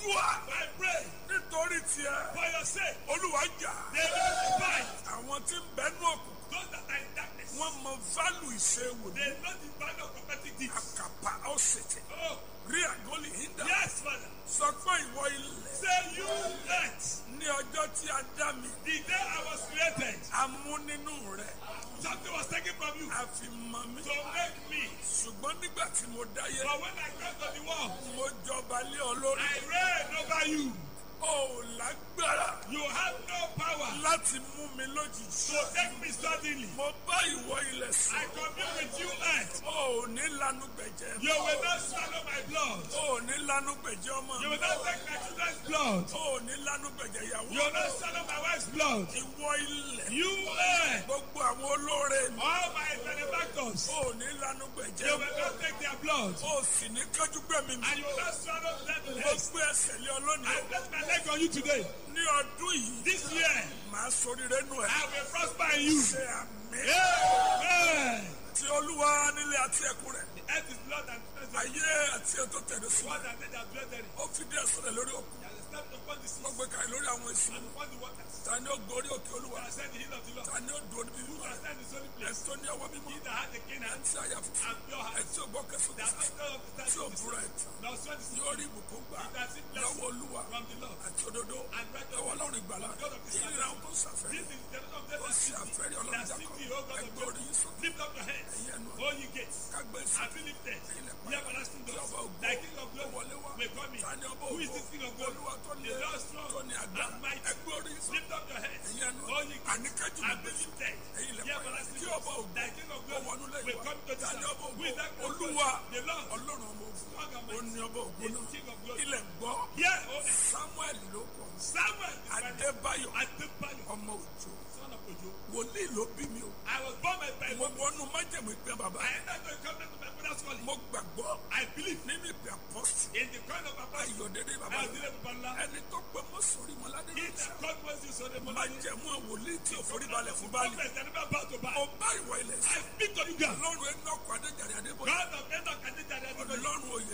gbàdúrà I pray nítorí tiẹ̀ for your sake. olúwa jà They will fight. àwọn tí ń bẹnu òkùnkùn Those that are in darkness. wọ́n mọ fálù ìṣèwò ní They know the value of prophetic deeds. àkàpà ọ̀sẹ̀tẹ̀ Oh, rí àgọ́lì hídà yes, Father. sọ pé ìwọ ilẹ̀ Say you earth. ní ọjọ́ tí a dá mi The day I was created, a mú nínú rẹ̀ something was taken from you a fi mọ mi to make me. ṣùgbọ́n nígbà tí mo dáyé But when I got to the world, mo jọba lé ọ lórí I reign over you. ó lágbára You have no power láti mú mi lójijì to take me suddenly. mo bá ìwọ ilẹ̀ I sọ commune with you, earth. ó ní lanu gbẹ̀jẹ̀ You will not swallow my blood. ó ní lanu gbẹ̀jẹ̀ ọmọ You will not take my children's blood. ó ní lanu gbẹ̀jẹ̀ ìyàwó You will not swallow my wife's blood. ìwọ ilẹ̀ You earth. gbogbo àwọn olóore mi All my benefactors. ó ní lanu You gbẹ̀jẹ̀ will not take their blood. ó sì ní kájú gbẹ̀mí mi And you will not swallow them mo legs. gbé ẹsẹ̀ lé ọ lónìí I place my leg on you today. ní ọdún yìí This year, màá soríire nù ẹ I will prosper in you. ṣe àmì Amen. tí olúwa nílé àti ẹkùn rẹ̀ The earth is blood and flesh. ayé àti ètò tẹ̀lé sí What and they that dwell therein. ó fi díẹ̀ sọ̀rọ̀ lórí òkun He has established upon the sea ó gbé kàrí lórí àwọn èsì and upon the waters. ta ni ó gorí òkè olúwa He has said the hill of the Lord. ta ni ó dùn níbi Who wíwá has stand in his holy place? ẹ̀tọ́ ní ọwọ́ mímọ́ He that had the king and ẹ̀tí àyà funfun and pure heart. ẹ̀tí ògbọ́ kẹsàn That has not of the tí ò stand búra ẹ̀tàn Now sweat is yóò rí ìbùkún gbà He that seek lọ́wọ́ blessing olúwa from the Lord. àti òdodo And righteousness. lọ́wọ́ ọlọ́run ìgbàlá God of Israel. ìlera ohun tó sàfẹ́ This is the of them ó that sì seek àfẹ́rí thee. ọlọ́run That seek thee, O jákọ́ God of ẹgbẹ́ orí Jacob. yín sókè Lift up your hands, ẹ̀yìn ẹnu O ye gates, kágbé and sókè be lifted. ilẹ̀ Ye everlasting tí doors. ọba ògbó Thy king of ó glory wọlé wá will come in. ta ni ọba Who is ògbó this king of glory? olúwa tó ní The Lord strong tó ní àgbà and mighty. ẹgbẹ́ orí yín sókè Lift up your hands, ẹ̀yìn ẹnu O ye gates, àníkájú and be gbé lifted. ẹ̀yìn Ye ilẹ̀ everlasting tí doors. ọba ògbó Thy king of ó glory wọnú will lẹ́yìn come to wá this ta ni ọba house. Who is that ògbó king of glory? olúwa The Lord, ọlọ́run ọmọ ògbó strong and ó mighty. ní ọba ògbó Is náà the king of glory. ilẹ̀ gbọ́ Here, O earth, samuel ló kọ Samuel, the father, adébáyọ̀ Adebayo, ọmọ òjò son of Ojo. wòlíì ló bí mi o I was born by by mo wọnú májèmú ìpín bàbá I entered the covenant of my father's calling. mo gbàgbọ́ I believe nínú ìpín apọ́sì in the coin of my father. ayọ̀dẹ́dẹ́ bàbá I was dealing with Allah. ẹni tó pé mọ́sọ̀rí mọ́ládé He that called Moses on the mountain. májèmú wòlíì tí ò forí balẹ̀ fún báyìí Prophets that never bow to bow. mo bá ìwọ ilẹ̀ sí I speak to you, God. ọlọ́run ẹ̀ nọ́ọ̀kọ́ adéjàre adébọ̀dé God of Enoch and Elijah. ọlọ́run òye